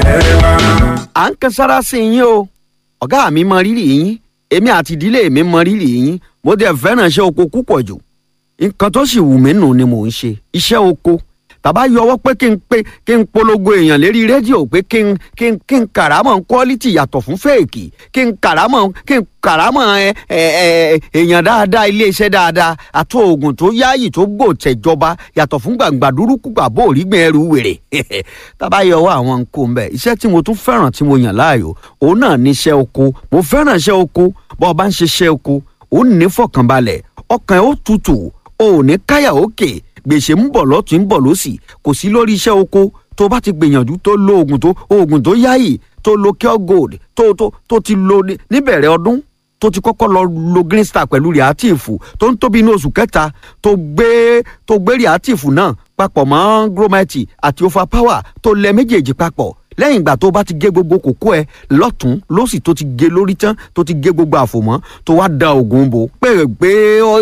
à ń kan sára sí yín o ọ̀gá mi mọ rírì yín èmi àti ìdílé mi mọ rírì yín mo dẹ̀ fẹ́ràn iṣẹ́ oko púpọ̀ jù nǹkan tó sì wù mí nù ni mò ń ṣe iṣẹ́ oko tàbá yọwọ́ pé kí n pé kí n polongo èèyàn lérí rédíò pé kí n kí n kí n kàrámọ̀ quality yàtọ̀ fún fèèkì kí n kàrámọ̀ kí n kàrámọ̀ ẹ ẹ ẹ èèyàn dáadáa iléeṣẹ́ dáadáa àti oògùn tó yáàyè tó gbò tẹ̀jọba yàtọ̀ fún gbàǹgbà dúrúkú gbàbó òrígbìn ẹrù wèrè tàbá yọwọ́ àwọn nǹkó ń bẹ̀ iṣẹ́ tí mo tún fẹ́ràn tí mo yàn láàyò òun náà ní iṣẹ́ oko mo fẹ́ràn iṣẹ́ oko bọ́ ọ bá ń ṣiṣẹ́ oko òun ní fọkànbalẹ̀ ọkàn ẹ̀ ó tutù ò ní káyà òkè gbèsè ń bọ̀ lọ́tún ń bọ̀ lọ́sì kò sí lórí iṣẹ́ oko tó bá ti gbìyànjú tó lo oògùn tó oògùn tó yáyì tó lo cure gold tó tó tó ti lo níbẹ̀rẹ̀ ọdún tó ti kọ́kọ́ lọ lo green star pẹ̀lú reactive tó ń tóbi ní oṣù kẹta tó gbé tó gbé reactive náà papọ̀ mọ́ gromite àti overpower tó lẹ méjèèjì papọ̀ lẹ́yìn ìgbà tó bá ti gé gbogbo kókó ẹ lọ́tún lọ́sì tó ti gé lórí tán tó ti gé gbogbo àfòmọ́ tó wá da oògùn bò pé pé